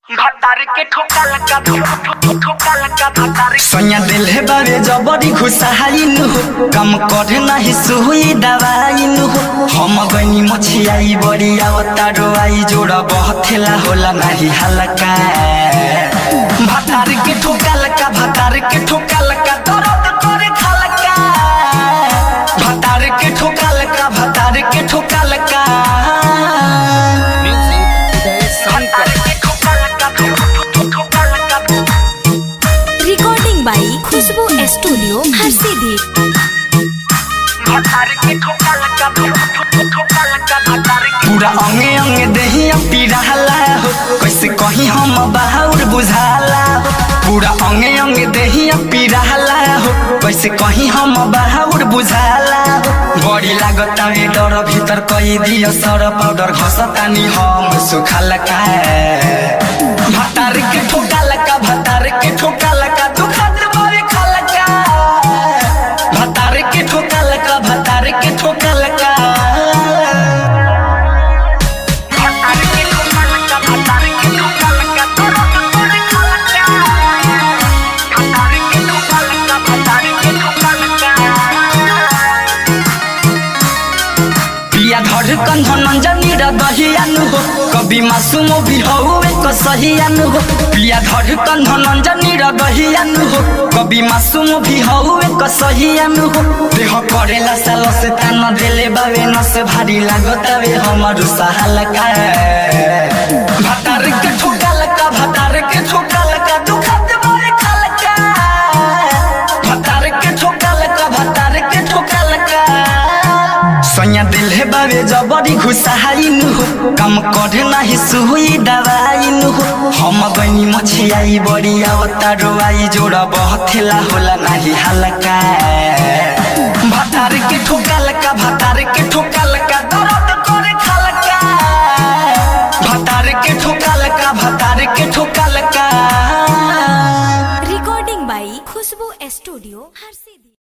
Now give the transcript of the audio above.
भतार के ठोका लगा ठोका लगा भतार सैया दिल है बाबे जबरी खुशहाइन हो कम करे नाही सुई दवाइन हो हम गनी मछियाई बड़ी आवतारो आई जोड़ा बहथेला होला नाही हलका भतार के ठोका लगा भतार के ठोका लगा दर्द करे खलका भतार के ठोका लगा भतार के ठोका लगा भतार के ठोका लगा ठोका लगा recording by Khushboo studio Harsiddhi भतार के ठोका लगा ठोका लगा भतार के पूरा अंगे अंगे देहिया पीराला हो कैसे कहीं हम बाहुर बुझाला हो पूरा अंगे अंगे देहिया पीराला हो कैसे कहीं हम बाहुर बुझाला हो बड़ी लागता वे डर भीतर कई दियो सर पाउडर घसतानी हम सुखाला का भतार के ठोका लका भतार के ठोका लका दुखत बावे खाला का भतार के ठोका लका भतार के ठोका लका भतार के ठोका लगा भतार के ठोका लगा दर्द करे खलका भतार के ठोका लगा भतार के ठोका लगा पिया धर कंधन जनी र दहियानु हो कवि मासुम भी हौ एक सहियानु हो पिया धर कंधन जनी र दहियानु हो कवि मासुम भी हौ एक सहियानु हो देह करेला साल से तान देले बावे नस भारी लागतावे हमर सहालका भतार के ठोका लका भतार के ठोका लका दुखत बारे खलका भतार के ठोका लका भतार के ठोका लका सैया दिल है बाबे जबरी घुसाइन हो कम करे नाही सुई दवाइन हो हम गनी मछियाई बड़ी आवतारो आई जोड़ा बहथेला होला नाही हलका भतार के ठोका लका भतार के ठोका लका दर्द करे खलका भतार के ठोका लका भतार के ठोका लका recording by Khushboo studio Harsiddhi